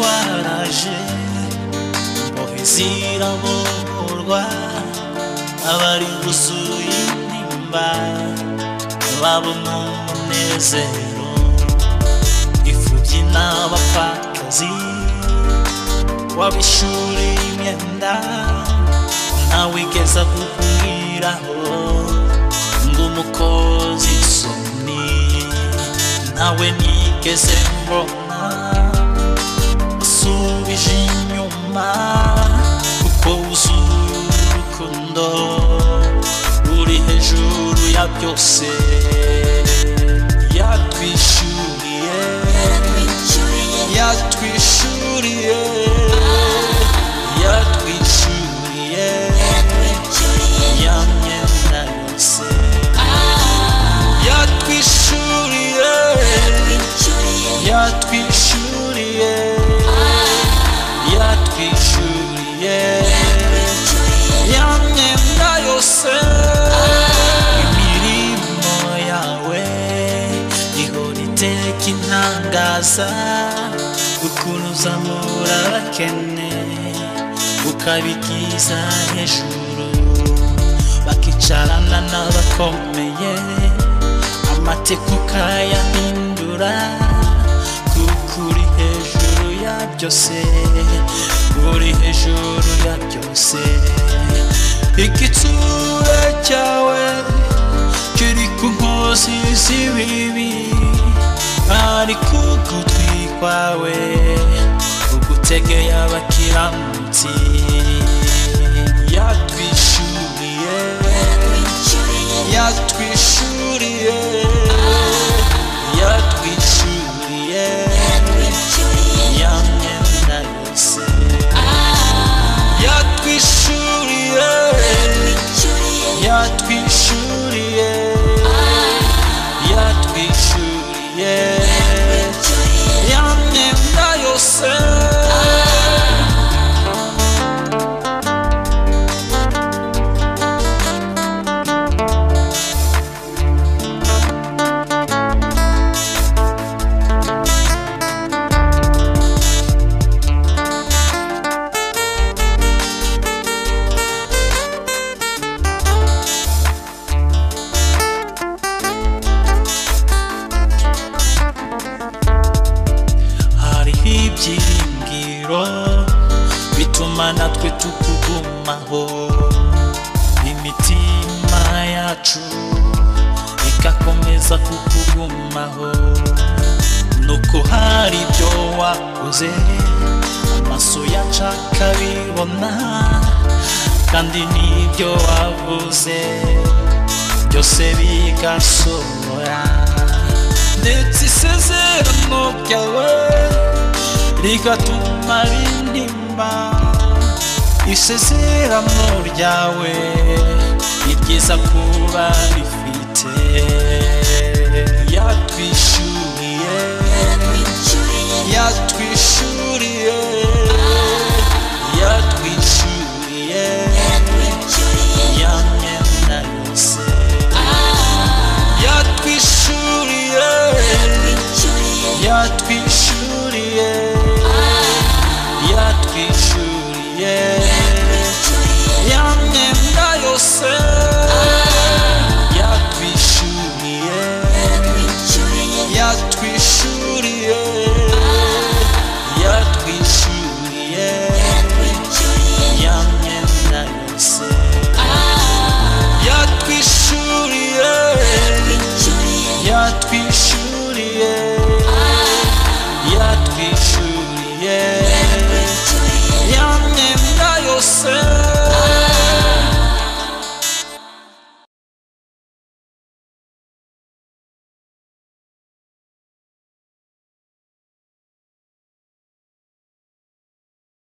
waraje mpohezira borwa abari gusuye intimba babona umunezero ifubyi n'abapfakazi wabishuriye imyenda ntawigeza kukubwiraho ngo umukozi isoni nawe nigeze mbona usubije inyuma kuko wuzuye urukundo ruri hejuru ya byose yatwishyuriye yatwishyuriye yatwishyuriye ya myenda yose yatwishyuriye yatwishyuriye yatwishyuriye yamyenda yose imirimo yawe ihora iteka intangaza ukuntu uzamura abakene ukabigiza hejuru bakicarana n'abakomeye amateka ukayahindura kukuri hejuru ya byose uri hejuru ya byose igitsura cyawe kiri ku nkozi z'ibibi ariko ugutwi kwawe ugutegeye abakiranutsi yatwishyuriye yatwishyuriye yatwishyuriye ya myenda yose yatwishyuriye yatwishyuriye yatwishyuriye ya myenda yose hariho ibyiringiro bituma natwe tukugumaho imitima yacu igakomeza kukugumaho nuko hari ibyo wakoze amaso yacu akabibona kandi n'ibyo wavuze byose bigasohora ndetse isezerano ryawe rigatuma rindimba isezerano ryawe ni ryiza kuba rifite yatwishyuriye yatwishyuriye